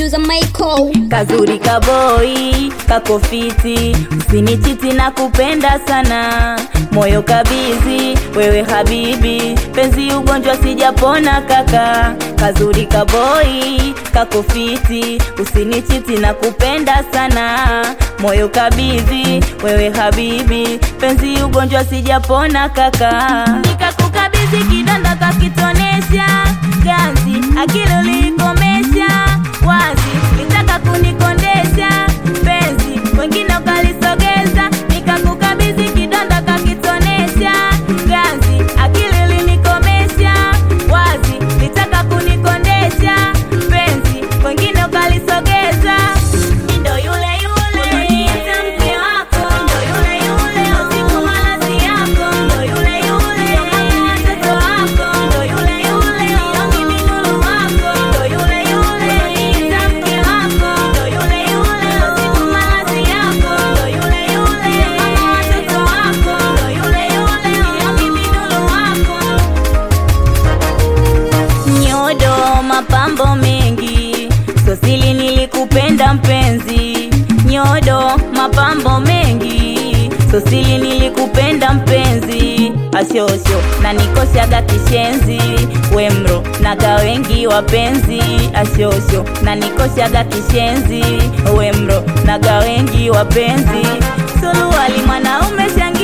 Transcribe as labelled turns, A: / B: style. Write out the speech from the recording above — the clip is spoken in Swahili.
A: producer Michael.
B: kazuri kaboi kakofiti usinichiti na kupenda sana moyo kabizi wewe habibi penzi ugonjwa sijapona kaka kazuri kaboi kakofiti usinichiti na kupenda sana moyo kabizi wewe habibi penzi ugonjwa sijapona kaka nikakukabidhi kidonda kakitonesha ganzi akili ulikomesha wazi nitaka kunikondesha penzi wengine ukalisogeza nikakukabidhi kidonda kakitonesha ganzi akili ulinikomesha wazi nitaka kunikondesha penzi wengine ukalisogeza ndo yule yule uniita mke wako ndo yule yule usiku malazi yako ndo yule yule mama watoto wako ndo yule yule yongi minuru wako ndo yule yule uniita mke wako ndo yule yule usiku malazi yako ndo yule yule mama watoto wako ndo yule yule yongi minuru wako nyodo mapambo mengi sosili nilikupenda mpenzi nyodo mapambo mengi sosili nilikupenda mpenzi ashosho na nikoshaga kishenzi wemro naga wengi wapenzi ashosho na nikoshaga kishenzi wemro naga wengi wapenzi suluwali mwanaume shangi